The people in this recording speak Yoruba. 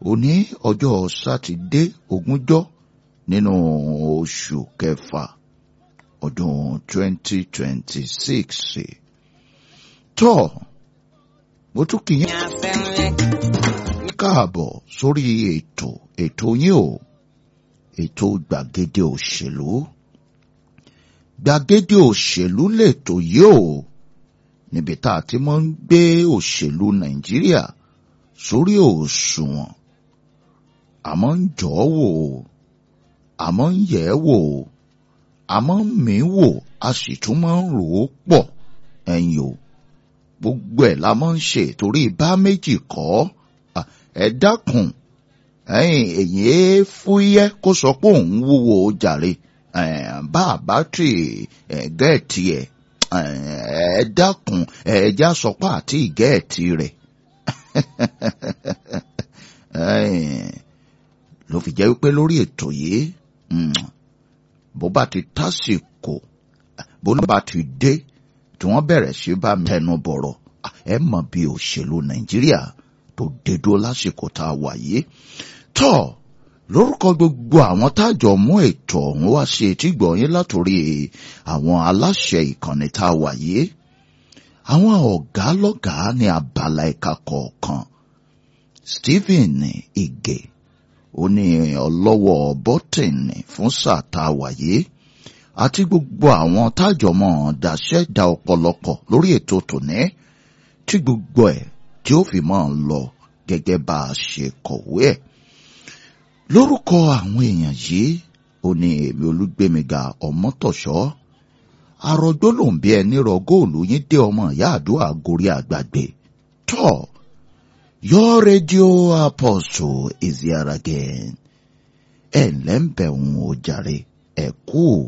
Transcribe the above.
òní ọjọ́ sátidé ogúnjọ́ nínú oṣù kẹfà ọdún 2026 tọ́ mo tún kì í káàbọ̀ sórí ètò ètò yín o ètò gbàgede òṣèlú gbàgede òṣèlú lètò yìí o níbi tá a ti máa ń gbé òṣèlú nàìjíríà sórí òṣùwọ̀n àmọ́ ń jọ́ wò ó àmọ́ ń yẹ̀ ẹ́ wò ó àmọ́ ń mí wò a sì tún máa ń rò ó pọ̀ ẹ̀yìn o gbogbo ẹ̀ la máa ń ṣe torí bá méjì kọ́ ẹ dákun ẹ̀yìn èyí é fúyẹ́ kó sọ pé òun wúwo jàre bá a bá tì gẹ́ẹ̀tì ẹ̀ ẹ dákun ẹ̀ẹ́dá sọ pé àti gẹ́ẹ̀tì rẹ̀ ló fi jẹ́ wípé lórí ètò yìí bó bá ti tásìkò bó bá ti dé tí wọ́n bẹ̀rẹ̀ sí bá mi tẹnu bọ̀rọ̀ ẹ mọ̀ bí òṣèlú nàìjíríà tó dédó lásìkò tá a wà yìí tọ́ lórúkọ gbogbo àwọn tájọ mú ètò ọ̀hún wá sí etí gbọ̀nyìn látòrí àwọn aláṣẹ ìkànnì tá a wà yìí àwọn ọ̀gá lọ́gàá ní abala ẹ̀ka kọ̀ọ̀kan Stephen Ige ó ní ọlọ́wọ́ bọ́tìnì fún sáà tá a wà yìí àti gbogbo àwọn tájọmọ́ dàṣẹ́ da ọ̀pọ̀lọpọ̀ lórí ètò tòní tí gbogbo ẹ̀ tí ó fi máa ń lọ gẹ́gẹ́ bá a ṣe kọ̀wé ẹ̀. lórúkọ àwọn èèyàn yìí ó ní èmi olúgbémiga ọmọtọ̀ṣọ́ àròjó ló ń bí ẹni rọ góòlù yín dé ọmọ ìyá àdúrà gorí àgbàgbé tọ́ your radio apostle is here again ẹ̀ ǹlẹ́ ń bẹ̀ ń o jàre ẹ̀ kú